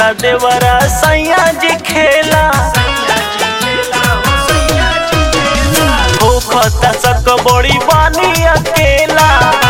खेलता देवरा सैया जी खेला होखता सक बड़ी बानी अकेला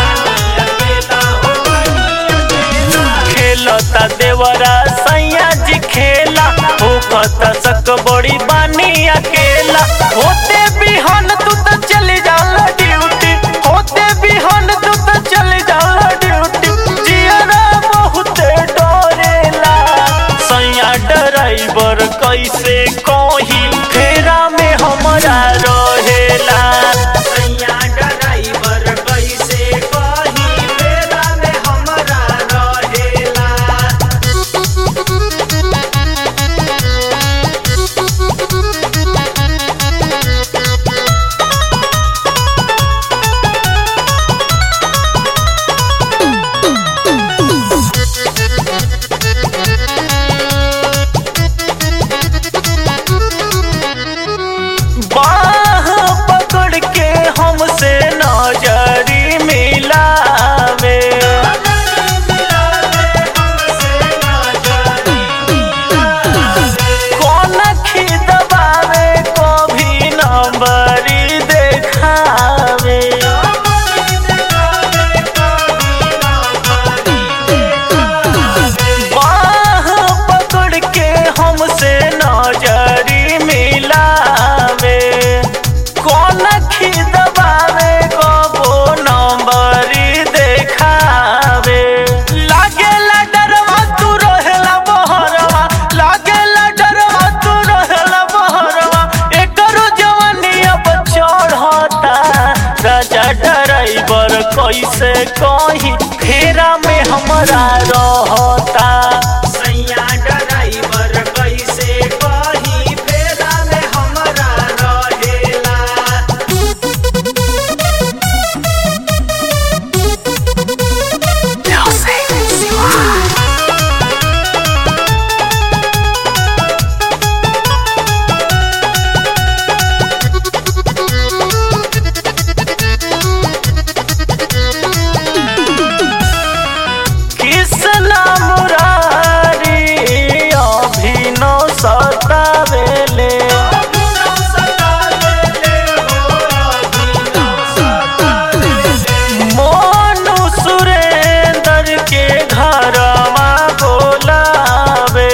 खेलता देवरा सैया जी खेला होखता सक बड़ी बानी अकेला होते बिहान तू तो चली जाला ड्यूटी होते बिहान तू तो चली जाला ड्यूटी जियरा बहुत डरेला सैया ड्राइवर कैसे कही फेरा में हमरा रहेला सैया ड्राइवर कैसे कही फेरा में हमरा रहेला बाह पकड़ के हमसे नजरी मिलावे कौन खिदबावे कभी नंबरी देखावे बाह पकड़ के हमसे नजरी मिलावे कौन खिदबावे कबो नंबरी देखावे लागेला डरवा तू रहेला बहरवा लागेला डरवा तू रहेला बहरवा एकरो जवानी अब चढ़ता राजा ड्राइवर कैसे कही फेरा में हमरा रहता सैया ड्राइवर कैसे कही फेरा में हमरा रहेला कृष्णा मुरारी अभिनव सतावेले मोनू सुरेंद्र के घरवा बोलावे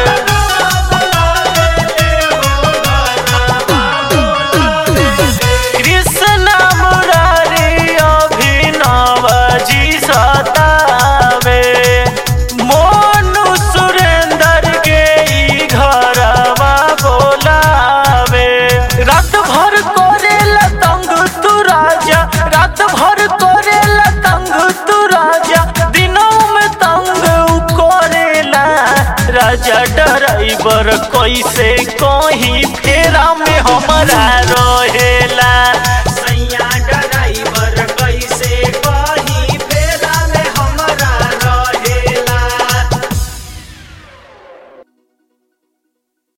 कृष्णा मुरारी अभिनव जी सतावे मोनू सुरेंद्र के ई घरवा बोलावे रात भर करेला तंग तू राजा रात भर करेला तंग तू राजा दिनों में तंग उ करेला राजा ड्राइवर कैसे कहीं फेरा में हमरा रहेला